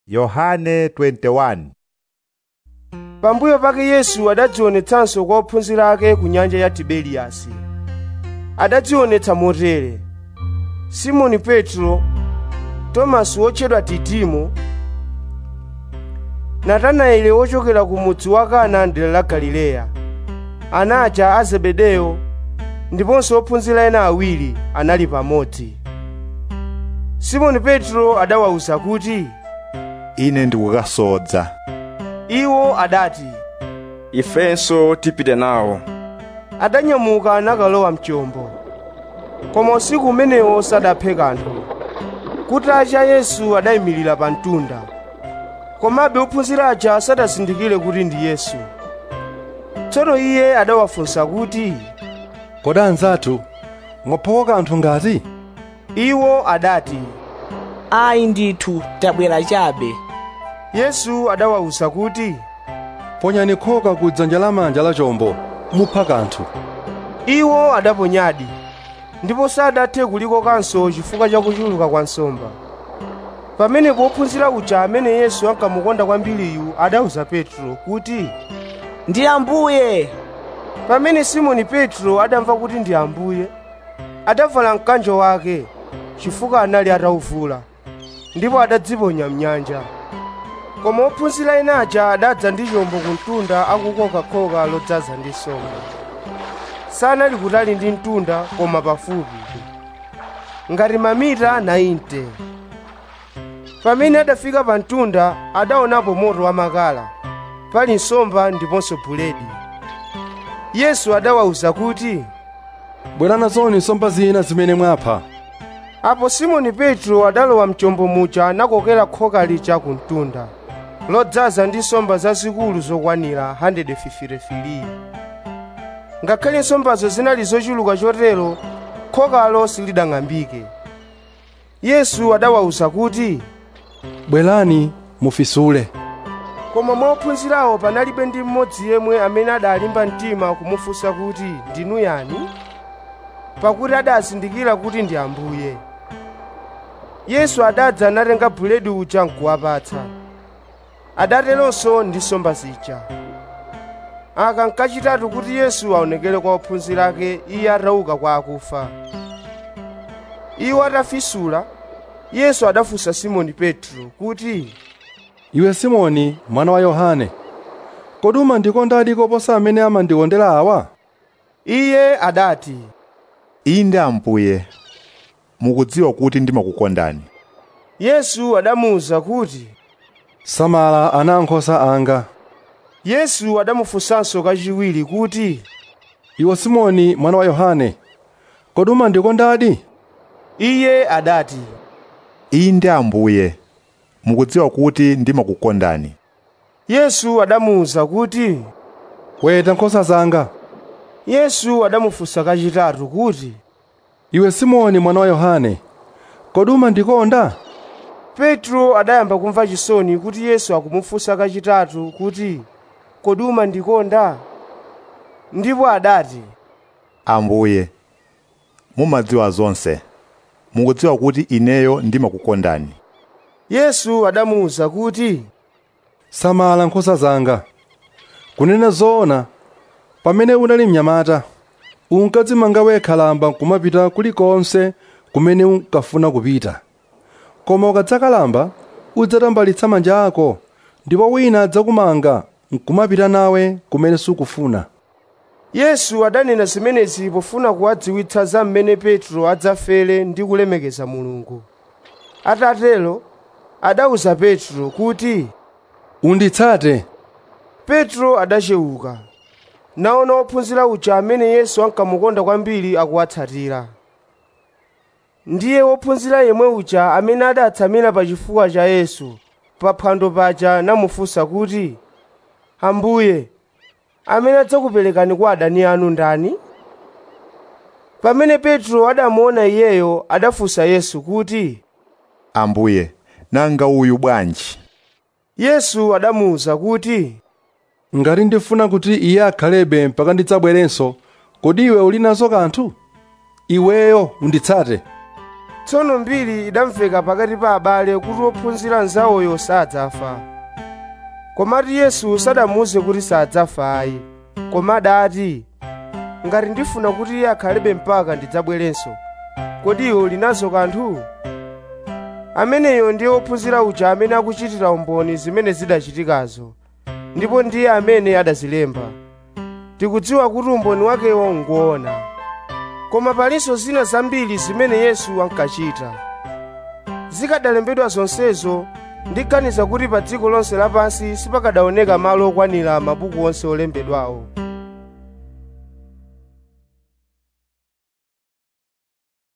Yohane 21 pambuyo pake yesu adadzionetsanso kwa ophunzira ake ku nyanja ya tiberiyasi adadzionetsa motere simoni petro tomasi wotchedwa didimo natanaeli wochokera ku mudzi wa kana dera la galileya ana aja a zebedeyo ndiponso ophunzira ena awiri anali pamodzi simoni petro adawawuza kuti ine ndikukasodza iwo adati ifenso tipite nawo adanyamuka nakalowa mchombo koma usiku umenewo sadaphe kanthu kutacha yesu adayimirira pa mtunda komabe ophunzira aja sadazindikire kuti ndi yesu tsono iye adawafunsa kuti kodi anzathu mwaphawa kanthu ngati iwo adati ayi ndithu tabwera chabe yesu adawawuza kuti ponyani khoka ku dzanja lamanja la chombo mupha kanthu iwo adaponyadi ndipo sadathe kulikokanso chifukwa cha kuchuluka kwa nsomba pamenepo ophunzira uja amene yesu ankamukonda kwambiriyu adawuza petro kuti ndi ambuye pamene simoni petro adamva kuti ndi ambuye adavala mkanjo wake chifukwa anali atawuvula ndipo adadziponya mnyanja koma ophunzira ena aja adadza ndi chombo ku mtunda akukoka khoka lodzaza ndi nsomba sanali kutali ndi mtunda koma pafupi ngati mamita 90 pamene adafika pa mtunda adaonapo moto wamakala pali nsomba ndiponso buledi yesu adawawuza kuti bwerana zoni nsomba zina zimene mwapha apo simoni petro adalowa mchombo muja nakokera khoka lija ku mtunda lodzaza ndi nsomba zazikulu zokwanira 153 ngakhale nsombazo zinali zochuluka chotero khokalo silidang'ambike yesu adawawuza kuti bwerani mufisule koma mwa ophunzirawo panalibe ndi mmodzi yemwe amene adalimba mtima kumufunsa kuti ndinu yani pakuti adazindikira kuti ndi ambuye yesu adadza anatenga buledi uja nkuwapatsa adateronso ndi nsomba zija aka nkachitatu kuti yesu aonekere kwa ophunzira ake iye atauka kwa akufa iwo atafisula yesu adafunsa simoni petro kuti iwe simoni mwana wa yohane kodi umandikondadi koposa amene amandikondera awa iye adati inde ambuye mukudziwa kuti ndimakukondani yesu adamuwuza kuti samala ana ankhosa anga yesu adamufunsanso kachiwiri kuti iwe simoni mwana wa yohane kodi umandikondadi iye adati inde ambuye mukudziwa kuti ndimakukondani yesu adamuwuza kuti weta nkhosa zanga yesu adamufunsa kachitatu kuti iwe simoni mwana wa yohane kodi umandikonda petro adayamba kumva chisoni kuti yesu akumufunsa kachitatu kuti kodi umandikonda ndipo adati ambuye mumadziwa zonse mukudziwa kuti ineyo ndimakukondani yesu adamuwuza kuti samala nkhosa zanga kunena zoona pamene unali mnyamata unkadzimanga wekha lamba kumapita kulikonse kumene unkafuna kupita koma ukadzakalamba udzatambalitsa manja ako ndipo wina adzakumanga nkumapita nawe kumene sukufuna yesu adanena zimenezi pofuna kuwadziwitsa za mmene petro adzafere ndi kulemekeza mulungu atatero adawuza petro kuti unditsate petro adachewuka naona ophunzira uja amene yesu ankamukonda kwambiri akuwatsatira ndiye wophunzira yemwe uja amene adatsamira pa chifuwa cha yesu pa phwando paja namufunsa kuti ambuye amene adzakuperekani kwa adani anu ndani pamene petro adamuona iyeyo adafunsa yesu kuti ambuye nanga uyu bwanji yesu adamuwuza kuti ngati ndifuna kuti iye akhalebe mpaka ndidzabwerenso kodi iwe uli nazo kanthu iweyo unditsate tsono mbiri idamveka pakati pa abale kuti wophunzira nzawoyo sadzafa komatu yesu sadamuwuze kuti sadzafa ayi koma adati ngati ndifuna kuti iye akhalebe mpaka ndidzabwerenso kodi iwo linazo kanthu ameneyo ndiye wophunzira uja amene akuchitira umboni zimene zidachitikazo ndipo ndiye amene adazilemba tikudziwa kuti umboni wakewo ngoona koma palinso zina zambiri zimene yesu ankachita zikadalembedwa zonsezo ndiganiza kuti pa dziko lonse lapansi sipakadaoneka malo okwanira mabuku onse olembedwawo